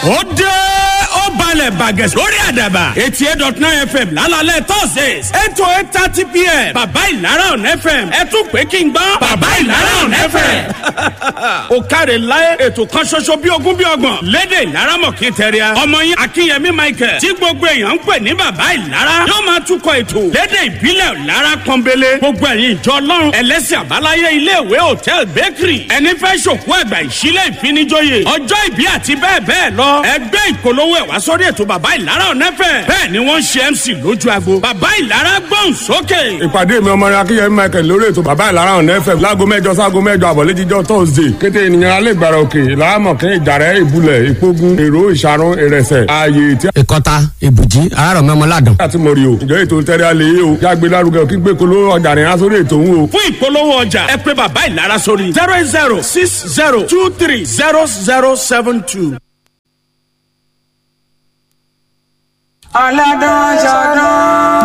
ó dé ó balẹ̀ bàgẹ́ lórí àdàbà eighty eight dot nine fm lálálẹ̀ thursdays eight to eight thirty pm bàbá ìlara on fm ẹ tún pé kí n gbọ́ bàbá ìlara on fm. ó káre láyé ètò kan ṣoṣo bí ogún bí ọgbọ̀n lédè ìlara mọ̀kí tẹ̀ríà ọmọ yín akínyẹmí michael tí gbogbo èèyàn ń pè ní bàbá ìlara yóò máa túkọ̀ ètò lédè ìbílẹ̀ ìlara pọ́nbélé gbogbo ẹ̀yin ìjọ ọlọ́run ẹlẹ́sìn àbáláyé iléèwé hòtẹ́ẹ̀l bakery ẹni fẹ́ ṣòkú ẹ̀gbà ìṣílẹ̀ ìfinijóye ọjọ́ ìbí àti bẹ́ẹ̀ bẹ́ẹ̀ lọ ẹgbẹ́ ìpolówó ẹ̀ wá sórí ètò bàbá ìlara ọ̀nẹ́fẹ̀ bẹ́ẹ̀ ni wọ́n ń ṣe mc lójú agbo bàbá ìlara gbọ́n sókè. ìpàdé mi ọmọ rẹ akínyẹmí michael lórí ètò bàbá ìlara ọ̀nà fm láago mẹ́jọ sáago mẹ́jọ àbọ̀lẹ́jíjọ́ thursday kété ènìyàn alẹ́ ìgbàrà òkè ìlàámọ̀kẹ́ ìjàrẹ́ ìbúlẹ̀ ìpógun èrò ìṣàrún ìrẹsẹ̀ ààyè tí ìkọta ìbùjí àárọ̀ mọ́mọ́ládùn. a ti mọ̀ rí o ìjọ ètò tẹ́lẹ̀ alẹ́ yìí o jágbe lárugẹ kí gbé kolo ọjà rìn aṣọ ètò ń o. fún ìpolówó ọjà ẹ pé bàbá ìlara sórí zero eight zero six zero two three zero zero seven two. ọlọ́dún ṣọdún